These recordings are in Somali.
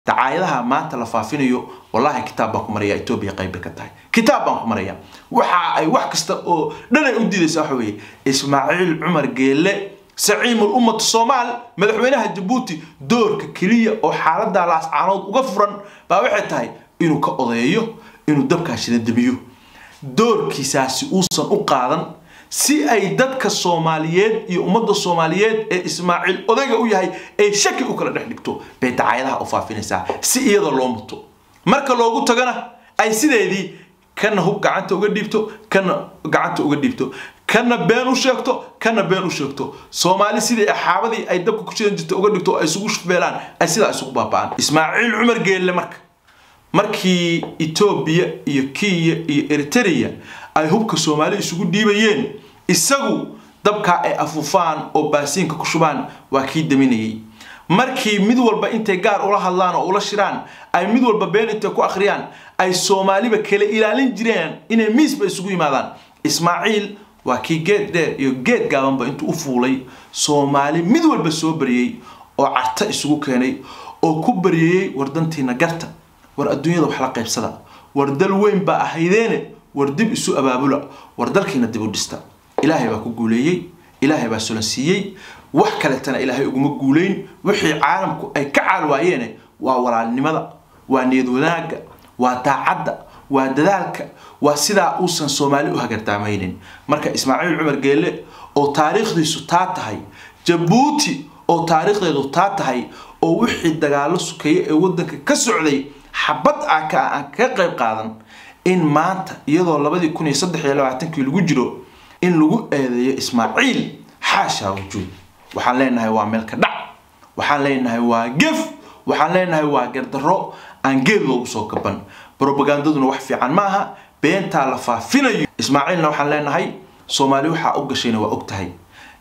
dacaayadaha maanta la faafinayo wallahi kitaab baan ku maraya etoobiya qayb bay ka tahay kitaab baan ku maraya waxa ay wax kasta oo dhan ay u diidaysa waxa weeye ismaaciil cumar geelle saciimul ummatu soomaal madaxweynaha jabuuti doorka keliya oo xaalada laascaanood uga furan baa waxay tahay inuu ka odeeyo inuu dabkaa shidadabiyo doorkiisaasi uusan u qaadan si ay dadka soomaaliyeed iyo ummadda soomaaliyeed ee ismaaciil odayga u yahay ay shaki u kala dhex dhigto bay dacaayadaha u faafinaysaa si iyada loo muto marka loogu tagana ay sideedii kana hub gacanta uga dhiibto kana gacanta uga dhiibto kana been u sheegto kana been u sheegto soomaali sidii axaabadii ay dabka ku shidan jirta uga dhigto ay isugu shufbeelaan ay sidaa isugu baaba'aan ismaaciil cumar geelle marka markii etoobiya iyo kenya iyo eritrea ay hubka soomaali isugu dhiibayeen isagu dabkaa ay afuufaan oo baasiinka ku shubaan waa kii daminayay markii mid walba intay gaar ula hadlaan oo ula shiraan ay mid walba been intay ku akhriyaan ay soomaaliba kala ilaalin jireen inay miisba isugu yimaadaan ismaaciil waa kii geed dheer iyo geed gaabanba intuu u fuulay soomaali mid walba soo baryey oo carta isugu keenay oo ku baryayey war dantiina garta war adduunyada wax la qaybsada war dal weyn baa ahaydeene war dib isu abaabula war dalkiina dib u dhista ilaahay baa ku guuleeyey ilaahay baa sulansiiyey wax kaleetana ilaahay uguma guuleyn wixii caalamku ay ka caal waayeene waa walaalnimada waa niyad wanaagga waa daacadda waa dadaalka waa sidaa uusan soomaali u hagartaamaynin marka ismaaciil cumar geelle oo taariikhdiisu taa tahay jabuuti oo taariikhdeedu taa tahay oo wixii dagaalo sukeeye ee wadanka ka socday xabad ah ka aan kaga qayb qaadan in maanta iyadoo labadii kun iyo saddex iyo labaatankii lagu jiro in lagu eedeeyo ismaaciil xaashaa wujuud waxaan leenahay waa meelka dhac waxaan leenahay waa gef waxaan leenahay waa gardarro aan geed loogu soo gaban robagandaduna wax fiican ma aha beentaa la faafinayo ismaaciilna waxaan leenahay soomaali waxaa u gashayna waa og tahay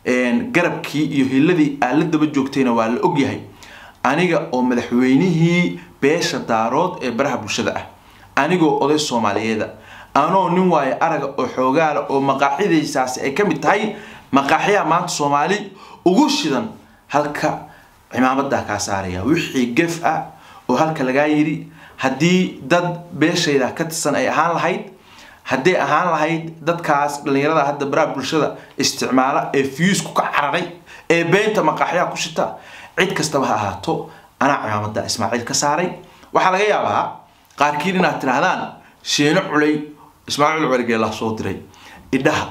garabkii iyo hiladii aad la daba joogtayna waa la ogyahay aniga oo madaxweynihii beesha daarood ee baraha bulshada ah anigoo oday soomaaliyeeda anoo nin waayo araga oo xoogaala oo maqaaxidaysaasi ay ka mid tahay maqaaxyaha maanta soomaali ugu shidan halka cimaamadaa kaa saaraya wixii gef ah oo halka lagaa yidhi haddii dad beeshayda ka tirsan ay ahaan lahayd hadday ahaan lahayd dadkaas dhallinyarada hadda baraha bulshada isticmaala ee fiusku ka cararay ee beenta maqaaxyaha ku shita cid kastaba ha ahaato anaa cimaamada ismaaciil ka saaray waxaa laga yaabaa qaarkiin inaad tidhaahdaan sheeno culay ismaaciil cumargeelaa soo diray idhaha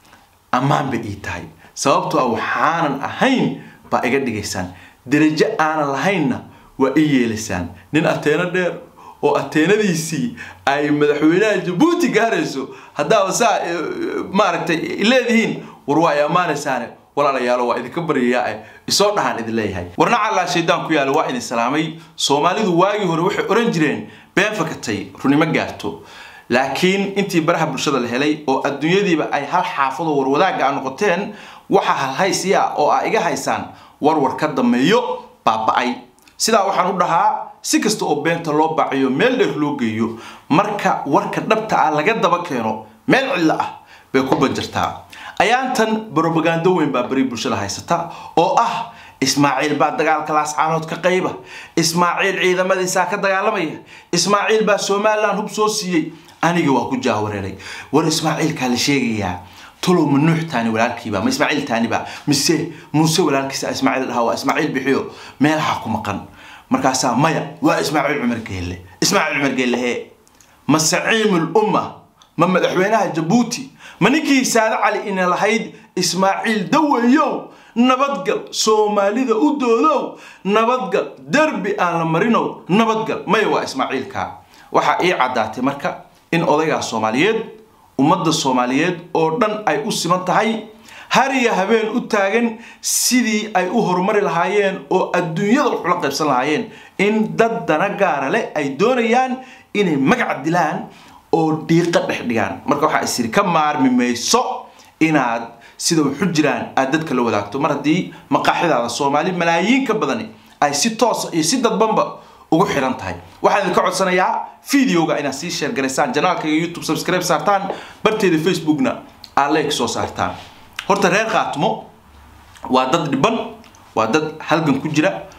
ammaan bay ii tahay sababtoo ah waxaanan ahayn baa iga dhigaysaan derajo aanan lahaynna waa ii yeelaysaan nin ateeno dheer oo ateenadiisii ay madaxweynaha jabuuti gaarayso haddaaba saa maaragtay leedihiin war waa ay ammaanaysaane walaalayaalo waa idinka baryayaa isoo dhahaan idin leeyahay warna callaa shaydaan ku yaala waa idin salaamay soomaalidu waagii hore waxay oran jireen been fakatay runimo gaarto laakiin intii baraha bulshada la helay oo adduunyadiiba ay hal xaafadoo warwadaaga a noqoteen waxa halhaysiya oo a iga haysaan warwar ka dameeyo baaba-ay sidaa waxaan u dhahaa si kasta oo beenta loo baaciyo meel dheer loo geeyo marka warka dhabta ah laga daba keeno meel cidlo ah bay ku banjartaa ayaantan brobagando weyn baa beri bulshada haysata oo ah ismaaciil baa dagaalka laascaanood ka qayba ismaaciil ciidamadiisaa ka dagaalamaya ismaaciil baa somalilan hub soo siiyey aniga waa ku jaawareeray war ismaaciilkaa la sheegayaa tolow ma nuux taani walaalkiiba ma ismaaciil taaniba mise muuse walaalkiisa ismaaciil dhahaa waa ismaaciil bixiyo meelaha ku maqan markaasaa maya waa ismaaciil cumar geelle ismaaciil cumar geelle hee ma saciimul umma ma madaxweynaha jabuuti ma ninkii saade cali ina lahayd ismaaciil dawayow nabadgal soomaalida u doodow nabadgal derbi aan la marinow nabadgal maya waa ismaaciilka waxaa ii caddaatay marka in odaygaa soomaaliyeed ummadda soomaaliyeed oo dhan ay u siman tahay hariya habeen u taagan sidii ay u horumari lahaayeen oo adduunyada waxula qaybsan lahaayeen in dad dana gaara leh ay doonayaan inay magac dilaan oo dhiiqa dhex dhigaan marka waxaa isiri ka maarmi mayso inaad sida waxu jiraan aad dadka la wadaagto mar haddii maqaaxidaada soomaali malaayiin ka badani ay si toosa iyo si dadbanba ugu xiran tahay waxaan idinka codsanayaa videoga inaad sii sheer garaysaan janaalkayga youtube subscribe saartaan barteeda facebookna aad like soo saartaan horta reer khaatimo waa dad dhiban waa dad halgan ku jira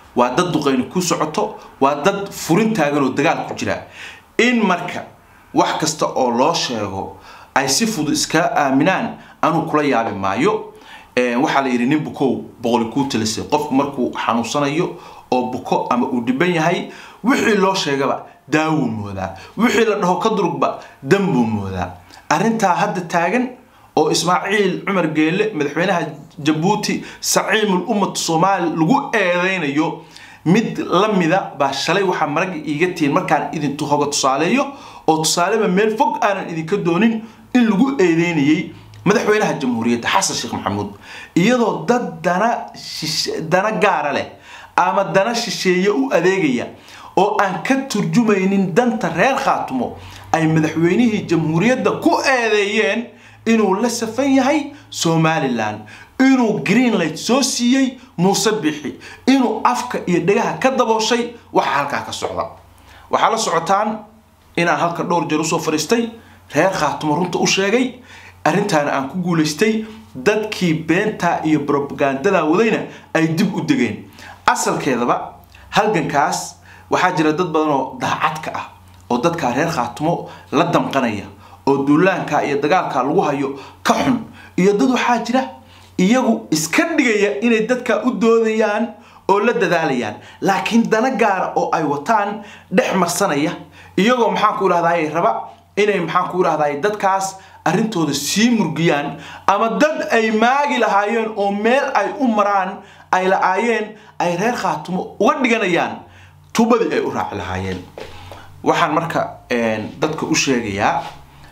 waa dad duqayni ku socoto waa dad furin taagan oo dagaal ku jira in marka wax kasta oo loo sheego ay si fudud iskaga aaminaan anuu kula yaabi maayo waxaa la yidhi nin bukow boqoli kuu talisay qofku markuu xanuunsanayo oo buko ama uu dhiban yahay wixii loo sheegaba daawuu moodaa wixii la dhaho ka durugba danbuu moodaa arrintaa hadda taagan oo ismaaciil cumar geelle madaxweynaha jabuuti saciimul ummatu soomaali lagu eedeynayo mid lamida baa shalay waxaa maragga iiga tihiin markaan idintu hoga tusaaleeyo oo tusaaleba meel fog aanan idinka doonin in lagu eedeynayay madaxweynaha jamhuuriyadda xasan sheekh maxamuud iyadoo dad dana dana gaara leh ama dana shisheeye u adeegaya oo aan ka turjumaynin danta reer khaatumo ay madaxweynihii jamhuuriyadda ku eedeeyeen inuu la safan yahay somalilan inuu greenlight soo siiyey muuse bixi inuu afka iyo dhegaha ka dabooshay waxa halkaa ka socda waxaa la socotaan inaan halka dhowr jeer usoo fadhiistay reer khaatumo runta u sheegay arrintaana aan ku guulaystay dadkii beentaa iyo brobagandada wadayna ay dib u degeen asalkeedaba halgankaas waxaa jira dad badan oo daacadka ah oo dadkaa reer khaatumo la damqanaya oo duulaanka iyo dagaalka lagu hayo ka xun iyo dad waxaa jira iyagu iska dhigaya inay dadka u doodayaan oo la dadaalayaan laakiin dana gaara oo ay wataan dhex marsanaya iyagoo maxaan ku idhahdaay raba inay maxaan ku idhahdaay dadkaas arrintooda sii murgiyaan ama dad ay maagi lahaayeen oo meel ay u maraan ay la-aayeen ay reer khaatumo uga dhiganayaan tubadii ay u raaci lahaayeen waxaan marka dadka u sheegayaa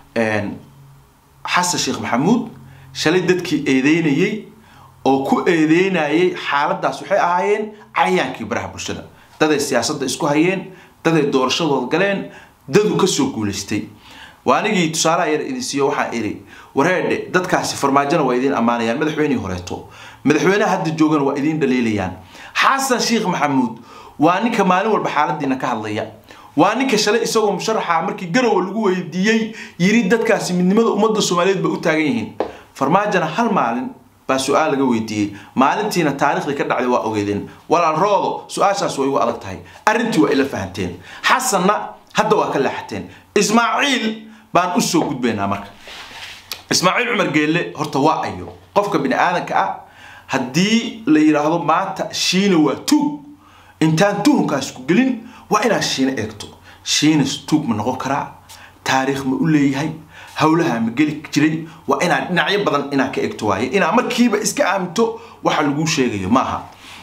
xasan sheekh maxamuud shalay dadkii eedeynayey oo ku eedeynayay xaaladaas waxay ahaayeen cayaankii baraha bulshada daday siyaasadda isku hayeen daday doorashadooda galeen dadu kasoo guulaystay waa anigii tusaalaha yar idin siiyo waxaan idhi wareedhe dadkaasi farmaajona waa idiin ammaanayaan madaxweynihii horeeto madaxweynaha hadda joogana waa idiin dhaliilayaan xasan sheekh maxamuud waa ninka maalin walba xaaladiina ka hadlaya waa ninka shalay isagoo musharaxa markii garowa lagu weydiiyey yiri dadkaasi midnimada ummadda soomaaliyeed bay u taagan yihiin farmaajona hal maalin baa su-aal laga weydiiyey maalintiina taariikhdii ka dhacday waa ogeydeen walaal roodo su-aashaas way ugu adag tahay arrintii waa ila fahanteen xasanna hadda waa ka leexateen ismaaciil baan usoo gudbaynaa marka ismaaciil cumar geelle horta waa ayo qofka bini aadanka ah haddii la yidhaahdo maanta shiina waa tuug intaan tuhunkaas ku gelin waa inaad shiina eegto shiinas tuug ma noqon karaa taariikh ma u leeyahay howlaha ma geli jiray waa inaad dhinacyo badan inaad ka eegto waaye inaad markiiba iska aaminto waxa lagu sheegayo maaha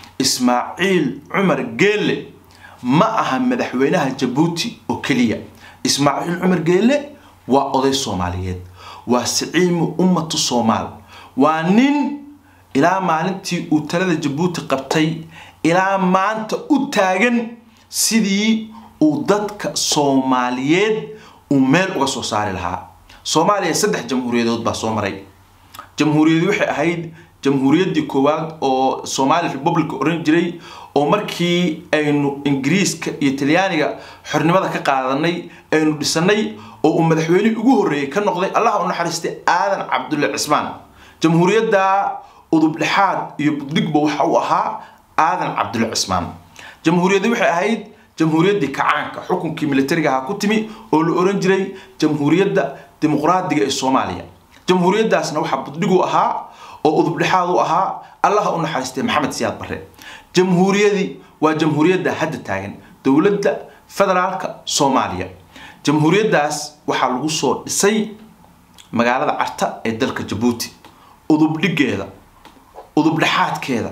ismaaciil cumar geelle ma aha madaxweynaha jabuuti oo keliya ismaaciil cumar geelle waa oday soomaaliyeed waa siciimu ummatu soomaal waa nin ilaa maalintii uu talada jabuuti qabtay ilaa maanta u taagan sidii uu dadka soomaaliyeed uu meel uga soo saari lahaa soomaaliya saddex jamhuuriyadood baa soo maray jamhuuriyadi waxay ahayd jamhuuriyaddii koowaad oo somali republic oran jiray oo markii aynu ingiriiska iyo talyaaniga xornimada ka qaadanay aynu dhisanay oo uu madaxweynihii ugu horreeyey ka noqday allah u naxariistay aadan cabdulle cismaan jamhuuriyadda udubdhexaad iyo buddigba waxa uu ahaa aadan cabdulle cismaan jamhuuriyaddi waxay ahayd jamhuuriyaddii kacaanka xukunkii militariga ahaa ku timi oo la oran jiray jamhuuriyadda dimuqraadiga ee soomaaliya jamhuuriyaddaasna waxaa buddigu ahaa oo udubdhexaad u ahaa allaha u naxariistay maxamed siyaad barre jamhuuriyadii waa jamhuuriyadda hadda taagan dowladda federaalka soomaaliya jamhuuriyaddaas waxaa lagu soo dhisay magaalada carta ee dalka jabuuti udubdhigeeda udubdhexaadkeeda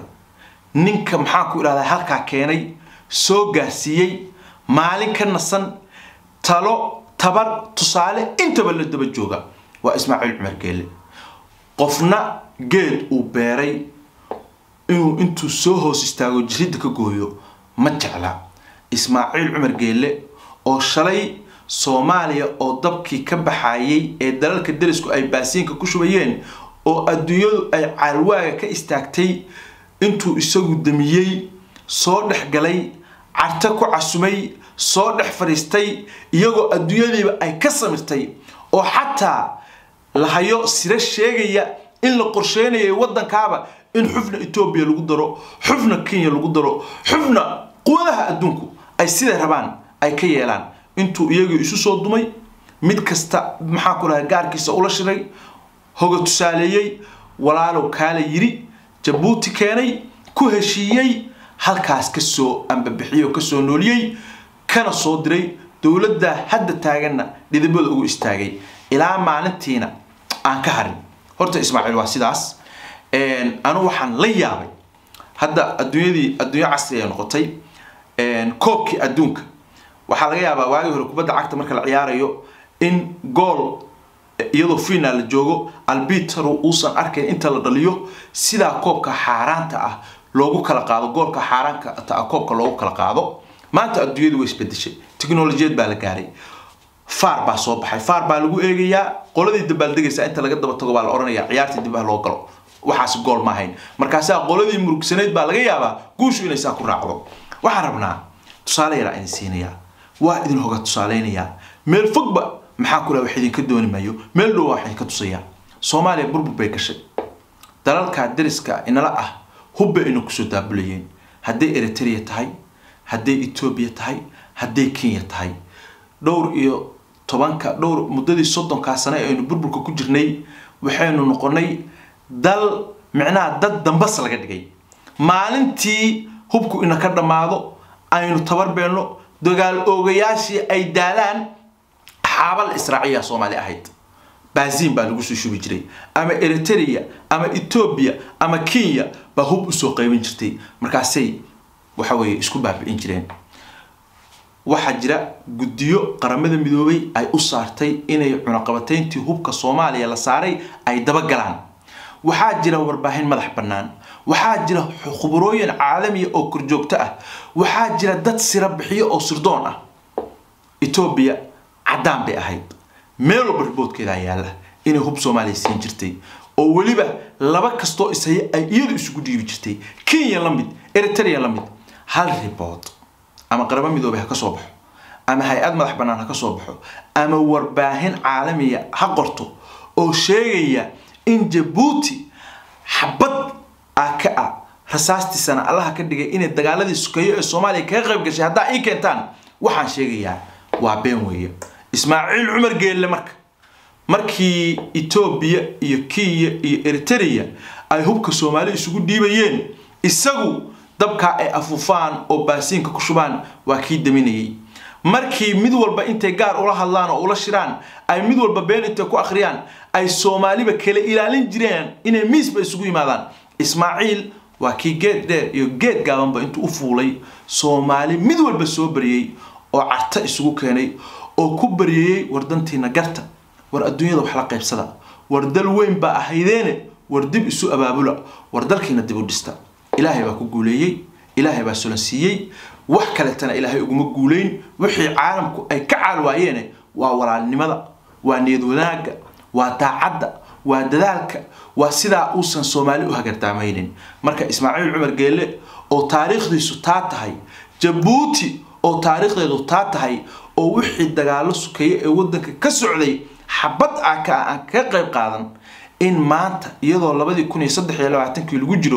ninka maxaan ku idhahdaa halkaa keenay soo gaarsiiyey maalin ka nasan talo tabar tusaale intaba la daba jooga waa ismaaciil cumar geelle qofna geed uu beeray inuu intuu soo hoos istaago jiridda ka gooyo ma jecla ismaaciil cumar geelle oo shalay soomaaliya oo dabkii ka baxayay ee dalalka derisku ay baasiinka ku shubayeen oo adduunyadu ay caalwaaga ka istaagtay intuu isagu damiyey soo dhex galay carta ku casumay soo dhex fadhiistay iyagoo adduunyadiiba ay ka samirtay oo xataa lahayo siro sheegaya in la qorsheynayay waddankaaba in xubna etoobiya lagu daro xubna kenya lagu daro xubna quwadaha adduunku ay siday rabaan ay ka yeelaan intuu iyagii isu soo dumay mid kasta maxaa ku dhahay gaarkiisa ula shiray hoga tusaaleeyey walaalow kaala yiri jabuuti keenay ku heshiiyey halkaas kasoo ambabixiyo kasoo nooliyey kana soo diray dowladda hadda taaganna dhidibada ugu istaagay ilaa maalintiina aan ka harin horta ismaaciil waa sidaas anu waxaan la yaabay hadda adduunyadii adduunyo casri ay noqotay koobkii adduunka waxaa laga yaabaa waagii hore kubadda cagta marka la ciyaarayo in gool iyadoo final la joogo albitru uusan arkayn inta la dhaliyo sidaa koobka xaaraanta ah loogu kala qaado goolka xaaraanka ta koobka loogu kala qaado maanta adduunyadu way isbedeshay technolojiyad baa la gaaray faar baa soo baxay faar baa lagu eegayaa qoladii dabaaldegaysa inta laga daba tago baa la oranaya ciyaartii dib ah loo galo waxaas gool ma ahayn markaasaa qoladii murugsanayd baa laga yaabaa guushu inay saa ku raacdo waxaan rabnaa tusaale yaraa idin siinayaa waa idin hoga tusaaleynayaa meel fogba maxaa kula wax idinka dooni maayo meel dhow wax idinka tusayaa soomaaliya burbur bay gashay dalalka dariska inala ah hubba ina kusoo daabulayeen hadday eritrea tahay hadday etoobiya tahay hadday kenya tahay dhowr iyo tobanka dhowr muddadii soddonkaa sane aynu burburka ku jirnay waxaynu noqonay dal micnaha dad dambas laga dhigay maalintii hubku ina ka dhammaado aynu tabarbeelno dagaal oogayaashii ay daalaan xaabal israaciya soomaali ahayd baasiin baa lagu soo shubi jiray ama eritrea ama etoobiya ama kenya baa hub usoo qaybin jirtay markaasay waxa weeye isku baabi'in jireen waxaa jira guddiyo qaramada midoobay ay u saartay inay cunaqabatayntii hubka soomaaliya la saaray ay dabagalaan waxaa jira warbaahin madax bannaan waxaa jira khuburooyin caalamiya oo korjoogto ah waxaa jira dad sira bixiyo oo sirdoon ah etoobiya caddaan bay ahayd meel walba riboodkeedaa yaalla inay hub soomaaliya siin jirtay oo weliba laba kastoo ishaya ay iyadu isugu dhiibi jirtay kenya la mid eritrea la mid hal ribood ama qarabo midoobay ha ka soo baxo ama hay-ad madax bannaan ha ka soo baxo ama warbaahin caalamiya ha qorto oo sheegaya in jabuuti xabad ah ka ah rasaastiisana allaha ka dhigay inay dagaaladii sukeeyo ee soomaaliya kaga qayb gashay haddaa ii keentaan waxaan sheegayaa waa been weeye ismaaciil cumar geelle marka markii etoobiya iyo kenya iyo eritrea ay hubka soomaali isugu dhiibayeen isagu dabkaa ay afuufaan oo baasiinka ku shubaan waa kii daminayay markii mid walba intay gaar ula hadlaan oo ula shiraan ay mid walba been intay ku akhriyaan ay soomaaliba kala ilaalin jireen inay miisba isugu yimaadaan ismaaciil waa kii geed dheer iyo geed gaabanba intuu u fuulay soomaali mid walba soo baryey oo carta isugu keenay oo ku baryayey war dantiina garta war adduunyada wax la qaybsada war dal weyn baa ahaydeene war dib isu abaabula war dalkiina dib u dhista ilaahay baa ku guuleeyey ilaahay baa sulan siiyey wax kaletana ilaahay uguma guuleyn wixii caalamku ay ka caal waayeene waa walaalnimada waa niyad wanaagga waa daacadda waa dadaalka waa sidaa uusan soomaali u hagardaamaynin marka ismaaciil cumar geelle oo taariikhdiisu taa tahay jabuuti oo taariikhdeedu taa tahay oo wixii dagaalo sukeeye ee waddanka ka socday xabad ah ka aan kaga qayb qaadan in maanta iyadoo labadii kun iyo saddex iyo labaatankii lagu jiro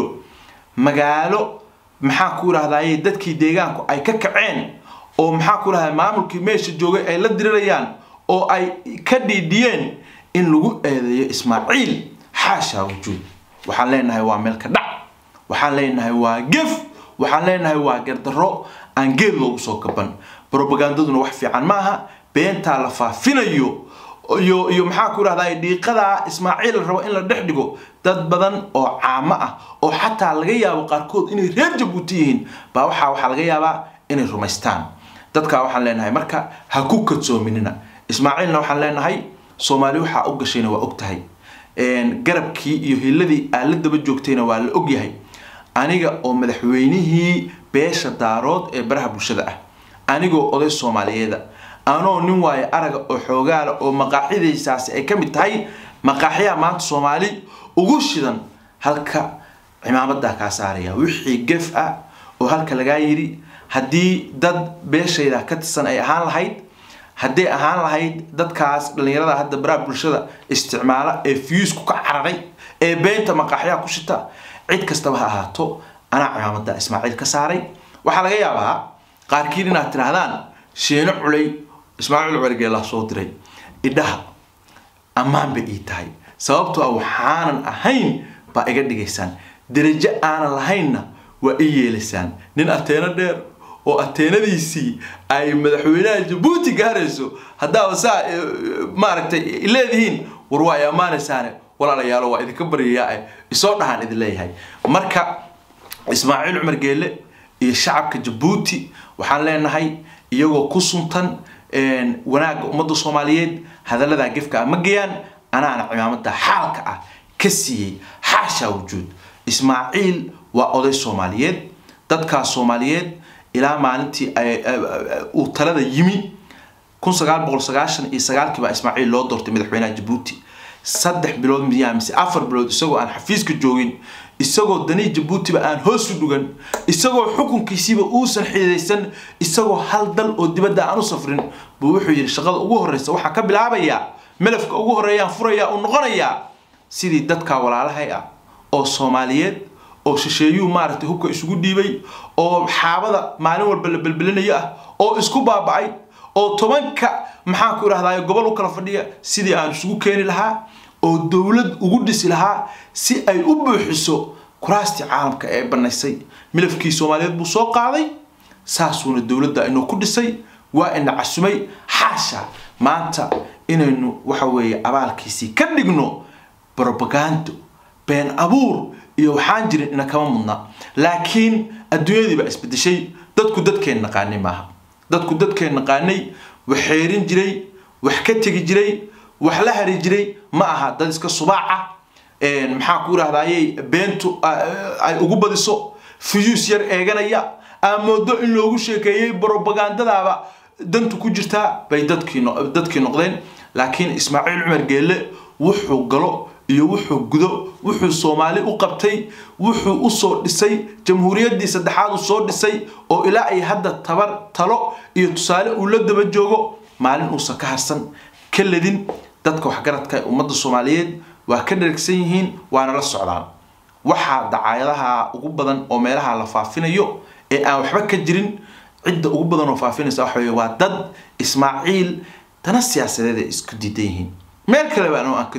magaalo maxaa ku idhahdaye dadkii deegaanku ay ka kaceen oo maxaa ku idhahda maamulkii meesha joogay ay la dirirayaan oo ay ka dhiidhiyeen in lagu eedeeyo ismaaciil xaashaa wujuud waxaan leenahay waa meelka dhac waxaan leenahay waa gef waxaan leenahay waa gardarro aan geed loogu soo gaban robagandaduna wax fiican ma aha beentaa la faafinayo iyo iyo maxaa ku idhahdaa dhiiqadaa ismaaciil la rabo in la dhex dhigo dad badan oo caamo ah oo xataa laga yaabo qaarkood inay reer jabuuti yihiin baa waxaa waxaa laga yaabaa inay rumaystaan dadkaa waxaan leenahay marka ha ku kadsoominina ismaaciilna waxaan leenahay soomaali waxaa u gashayna waa og tahay garabkii iyo hiladii aad la daba joogtayna waa la og yahay aniga oo madaxweynihii beesha daarood ee baraha bulshada ah anigoo oday soomaaliyeeda anoo nin waayo araga oo xoogaala oo maqaaxidaysaasi ay ka mid tahay maqaaxyaha maanta soomaali ugu shidan halka cimaamadaa kaa saaraya wixii gef ah oo halka lagaa yidhi haddii dad beeshayda ka tirsan ay ahaan lahayd hadday ahaan lahayd dadkaas dhallinyarada hadda baraha bulshada isticmaala ee fiisku ka cararay ee beenta maqaaxyaha ku shita cid kastaba ha ahaato anaa cimaamada ismaaciil ka saaray waxaa laga yaabaa qaarkiin inaad tidhaahdaan sheeno culay ismaaciil cumar geelaa soo diray idhaha ammaan bay ii tahay sababtoo ah waxaanan ahayn baa iga dhigaysaan derajo aanan lahaynna waa ii yeelaysaan nin ateeno dheer oo ateenadiisii ay madaxweynaha jabuuti gaarayso haddaaba saa maaragtay leedihiin war waa ay ammaanaysaane walaalayaalo waa idinka baryayaa isoo dhahaan idin leeyahay marka ismaaciil cumar geelle iyo shacabka jabuuti waxaan leenahay iyagoo ku suntan wanaagga ummadda soomaaliyeed hadalladaa gefka ma geyaan anaana cimaamada xaalka ah ka siiyey xaashaa wujuud ismaaciil waa oday soomaaliyeed dadkaas soomaaliyeed ilaa maalintii uu talada yimi kun sagaal boqol sagaashan iyo sagaalkii baa ismaaciil loo doortay madaxweynaha jabuuti saddex bilood miyaa mise afar bilood isagoo aan xafiiska joogin isagoo danii jabuutiba aan hoos u dhugan isagoo xukunkiisiiba uusan xididaysan isagoo hal dal oo dibadda aan u safrin buu wuxuu yidhi shaqada ugu horreysa waxaan ka bilaabayaa melafka ugu horreeyaan furayaa uu noqonayaa sidii dadka walaalahay ah oo soomaaliyeed oo shisheeyuu maaragtay hubka isugu dhiibay oo xaabada maalin walba la belbelinayo ah oo isku baaba'ay oo tobanka maxaan ku idhahdaa gobol u kala fadhiya sidii aan isugu keeni lahaa oo dowlad ugu dhisi lahaa si ay u buuxiso kuraastii caalamka ee banaysay milafkii soomaaliyeed buu soo qaaday saasuuna dowladda inuu ku dhisay waa ina casumay xaasha maanta inaynu waxa weeye abaalkiisii ka dhigno brobagando been abuur iyo waxaan jirin ina kama mudna laakiin adduunyadii baa isbedeshay dadku dadkeen naqaanay maaha dadku dadkeen naqaanay wax xeerin jiray wax ka tegi jiray wax la hari jiray ma aha dad iska subaaca maxaa ku idhahdayey beentu ay ugu badiso fuyuus yar eeganaya aa moodo in loogu sheekeeyey brobagandadaaba dantu ku jirtaa bay dadkii dadkii noqdeen laakiin ismaaciil cumar geelle wuxuu galo iyo wuxuu gudo wuxuu soomaali u qabtay wuxuu usoo dhisay jamhuuriyaddii saddexaad uu soo dhisay oo ilaa ay hadda tabar talo iyo tusaale uu la daba joogo maalin uusan ka harsan ka ledin dadka waxgaradka ee ummadda soomaaliyeed waa ka dhergsan yihiin waana la socdaan waxaa dacaayadaha ugu badan oo meelaha la faafinayo ee aan waxba ka jirin cidda ugu badan oo faafinaysa waxa weye waa dad ismaaciil dana siyaasadeed ay isku diidan yihiin meel kaleba anoo aan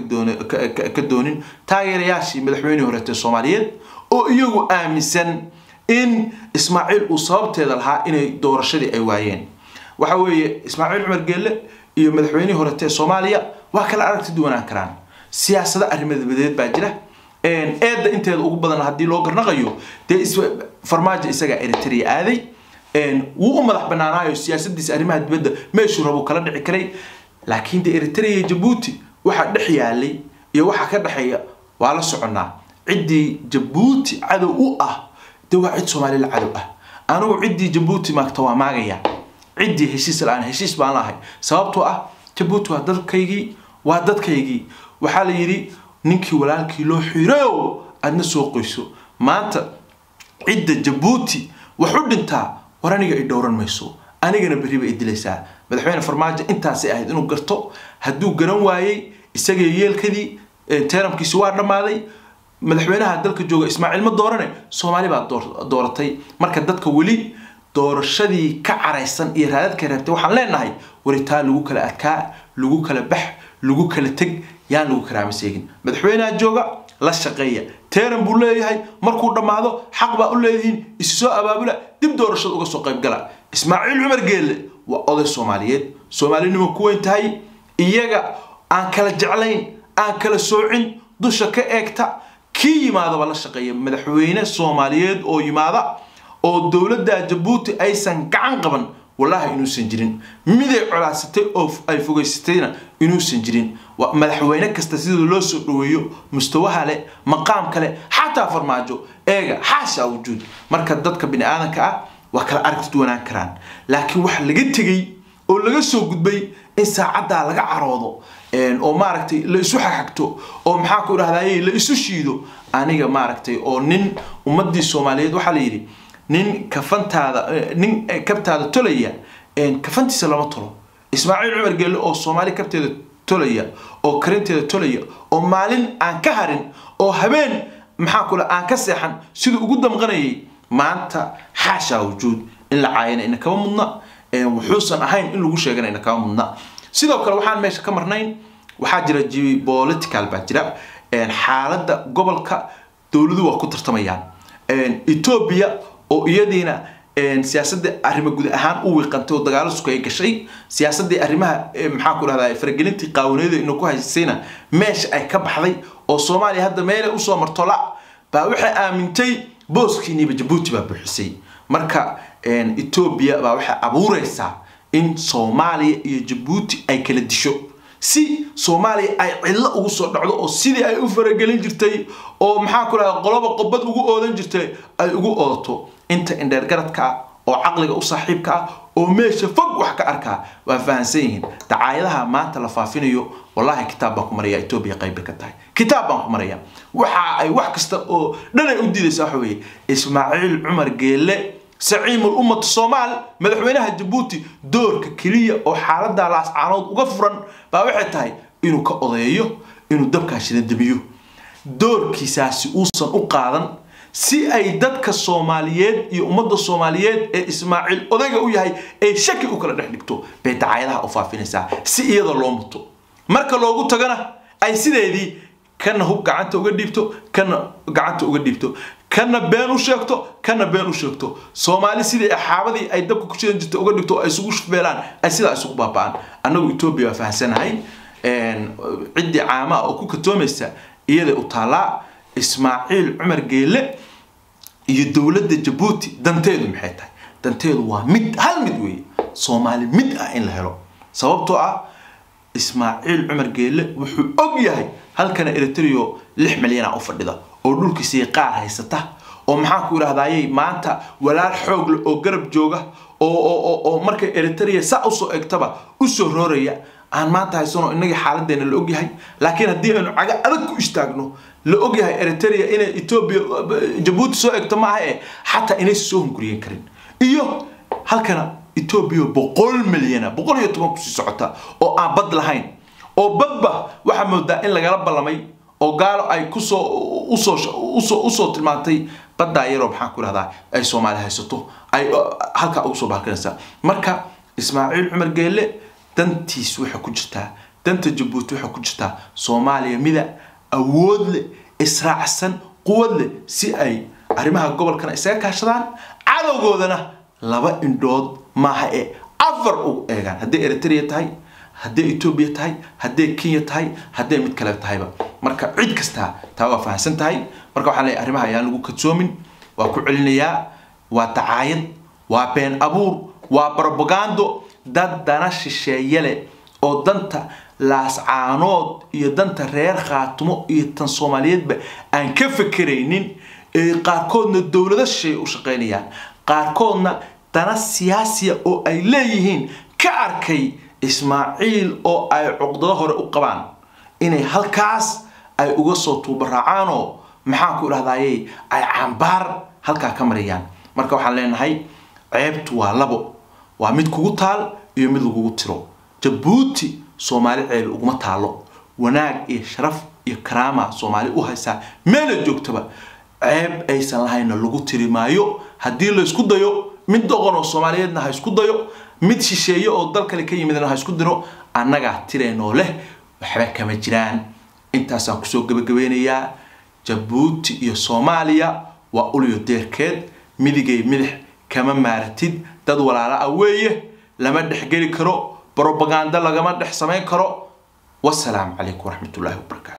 ka doonin taageerayaashii madaxweynihii horeete soomaaliyeed oo iyagu aaminsan in ismaaciil uu sababteeda lahaa inay doorashadii ay waayeen waxa weeye ismaaciil cumar geelle iyo madaxweynihii horeete soomaaliya waa kala aragti duwanaan karaan siyaasado arrimadeed baa jira eedda inteeda ugu badan haddii loo garnaqayo dee farmaajo isagaa eritrea aaday wuu u madax banaanaayo siyaasadiisa arrimaha dibadda meeshuu rabuu kala dhici karay laakiin de eritrea iyo jabuuti waxaa dhex yaalay iyo waxaa ka dhexeeya waa la soconnaa ciddii jabuuti cadow u ah de waa cid soomaalila cadow ah anigu ciddii jabuuti maagta waa maagaya ciddii heshiis la-aan heshiis baan lahay sababtoo ah jabuuti waa dadkaygii waa dadkaygii waxaa la yidhi ninkii walaalkii loo xiirayo aadna soo qoyso maanta cidda jabuuti wax u dhintaa war aniga ay dhowran mayso anigana berri bay dilaysaa madaxweyne farmaajo intaasay ahayd inuu garto hadduu garan waayey isagii yeelkadii teeramkiisi waa dhammaaday madaxweynaha dalka jooga ismaaciil ma doorane soomaali baa dooratay marka dadka weli doorashadii ka caraysan iyo raadadka reebtay waxaan leenahay waritaa lagu kala adkaa lagu kala bax lagu kala teg yaan lagu karaama seegin madaxweynaha jooga la shaqeeya teeran buu leeyahay markuu dhammaado xaq baa u leedihiin isu soo abaabula dib doorashada uga soo qayb gala ismaaciil cumar geelle waa oday soomaaliyeed soomaalinimo ku weyn tahay iyaga aan kala jeclayn aan kala soocin dusha ka eegta kii yimaadaba la shaqeeya madaxweyne soomaaliyeed oo yimaada oo dowladda jabuuti aysan gacan qaban wallaahi inuusan jirin miday colaasatay oo ay fogeysatayna inuusan jirin madaxweyne kasta sida loo soo dhaweeyo mustawaha leh maqaam kale xataa farmaajo eega xaasha wujuud marka dadka bini aadanka ah waa kala aragti duwanaan karaan laakiin waxa laga tegey oo laga soo gudbay in saacaddaa laga caroodo oo maaragtay la isu xagxagto oo maxaa ku idhahdaye la isu shiido aniga maaragtay oo nin ummadii soomaaliyeed waxaa la yidhi nin kafantaada nin kabtaada tolaya kafantiisa lama tolo ismaaciil cumar geelle oo soomaali kabteeda tolaya oo karinteeda tolaya oo maalin aan ka harin oo habeen maxaa kule aan ka seexan siduu ugu damqanayay maanta xaashaa wujuud in la caayana ina kama mudna wuxuusan ahayn in lagu sheegana ina kama mudna sidoo kale waxaan meesha ka marnayn waxaa jira geopolitical baa jira xaaladda gobolka dowladuhu waa ku tartamayaan ethiopia oo iyadiina siyaasadda arrimo guud ahaan u wiiqantay oo dagaalo sukay gashay siyaasaddii arrimaha maxaa ku dhahdaa faragelintii qaawaneeda inuu ku haysayna meesha ay ka baxday oo soomaaliya hadda meelay usoo marto la baa waxay aamintay booskiiniiba jabuuti baa buuxisay marka ethiopia baa waxay abuureysaa in soomaaliya iyo jabuuti ay kala disho si soomaaliya ay cidlo ugu soo dhacdo oo sidii ay u faragelin jirtay oo maxaa ku dhahdaa qoloba qobad ugu oodan jirtay ay ugu oodato inta indheergaradka ah oo caqliga u saaxiibka ah oo meesha fog wax ka arkaa waa fahamsan yihiin dacaayadaha maanta la faafinayo wallahi kitaab baan ku maraya etoobiya qayb ka tahay kitaab baan ku maraya waxa ay wax kasta oo dhan ay u diidaysa waxa weeye ismaaciil cumar geelle saciimul ummatu soomaal madaxweynaha jabuuti doorka keliya oo xaalada laascaanood uga furan baa waxay tahay inuu ka odeeyo inuu dabkaa shidadamiyo doorkiisaasi uusan u qaadan si ay dadka soomaaliyeed iyo ummadda soomaaliyeed ee ismaaciil odayga u yahay ay shaki u kala dhex dhigto bay dacaayadaha u faafinaysaa si iyada loo muto marka loogu tagana ay sideedii kana hub gacanta uga dhiibto kana gacanta uga dhiibto kana been u sheegto kana been u sheegto soomaali sidii axaabadii ay dabka ku shidan jirta uga dhigto ay isugu shufbeelaan ay sidaa isugu baaba'aan annagu etoobiya waa fahamsanahay ciddii caama oo ku katoomaysa iyaday u taallaa ismaaciil cumar geelle iyo dowladda jabuuti danteedu maxay tahay danteedu waa mid hal mid weeye soomaali mid ah in la helo sababtoo ah ismaaciil cumar geelle wuxuu og yahay halkana eritrio lix milyana u fadhida oo dhulkiisii qaar haysata oo maxaa ku idhahdayay maanta walaal xoog leh oo garab jooga oo oo markay eritrea saa usoo egtaba usoo rooraya aan maanta haysano inagii xaaladeena la ogyahay laakiin haddii aynu caga adag ku istaagno la ogyahay eritrea inay etoobiya jabuuti soo egto maaha e xataa inaysa soo hunguriyen karin iyo halkana etoobiya boqol milyana boqol iyo toban kusii socota oo aan bad lahayn oo badba waxaa moodaa in lagala ballamay oo gaalo ay kusoo usoo usoo usoo tilmaantay baddaa yaroo maxaan ku idhahdaa ay soomaali haysato ay halkaa ugu soo baalkanaysaa marka ismaaciil cumar geelle dantiis waxay ku jirtaa danta jabuuti waxay ku jirtaa soomaaliya mida awood leh israacsan quwad leh si ay arrimaha gobolkana isaga kaashadaan cadowgoodana laba indhood maaha ee afar ugu eegaan hadday eritrea tahay hadday etoobiya tahay hadday kenya tahay hadday mid kale tahayba marka cid kastaa taa waa fahamsan tahay marka waxaan leeyahay arrimaha ayaan lagu kadsoomin waa ku celinayaa waa dacaayad waa been abuur waa brobagando dad dana shisheeye leh oo danta laascaanood iyo danta reer khaatumo iyo tan soomaaliyeedba aan ka fekeraynin ee qaarkoodna dowlado shisheeye u shaqaynayaan qaarkoodna dana siyaasiya oo ay leeyihiin ka arkay ismaaciil oo ay cuqdado hore u qabaan inay halkaas ay uga soo tuubaraacaanoo maxaan ku idhahdayey ay cambaar halkaa ka marayaan marka waxaan leenahay ceebtu waa labo waa mid kugu taal iyo mid lagugu tiro jabuuti soomaali ceebi uguma taalo wanaag iyo sharaf iyo karaama soomaali u haysaa meela joogtaba ceeb aysan lahayna lagu tiri maayo haddii laysku dayo mid doqon oo soomaaliyeedna ha isku dayo mid shisheeye oo dal kale ka yimidna ha isku diro annagaa tireenoo leh waxba kama jiraan intaasaan kusoo gabagabeynayaa jabuuti iyo soomaaliya waa uliyo deerkeed midigay midix kama maaratid dad walaala ah weeye lama dhexgeli karo brobaganda lagama dhex samayn karo wasalaamu calaykum waraxmatullaahi wabarakaatu